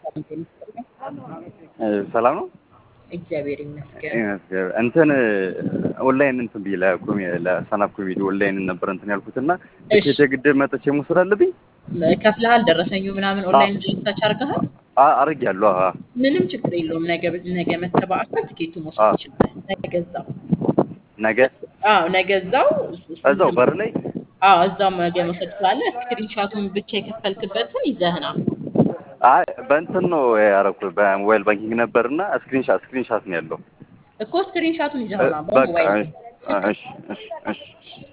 ሰላም ነው። እግዚአብሔር ይመስገን። እንትን ኦንላይን እንትን ብዬ ለኮሜ ለሰናፍ ኮሜዲ ኦንላይን ነበር እንትን ያልኩት እና እሺ። ትኬት የግድ መጥቼ መውሰድ አለብኝ? ከፍለሃል? ደረሰኙ ምናምን ኦንላይን ሰርች አድርገሃል? አ- አድርጌያለሁ። አዎ። ምንም ችግር የለውም። ነገ ነገ መተህ በአካል ትኬቱ መውሰድ አዎ። ትችላለህ። ነገ እዛው ነገ አዎ፣ ነገ እዛው እዛው በር ላይ አዎ፣ እዛው ነገ መውሰድ ትችላለህ። ስክሪንሻቱን ብቻ የከፈልክበትን ይዘህ ና። አይ በእንትን ነው ያደረኩት በሞባይል ባንኪንግ ነበርና ስክሪንሻት ስክሪንሻት ነው ያለው። እኮ ስክሪንሻቱን ይዘህ ና በቃ በሞባይል እሺ እሺ እሺ እሺ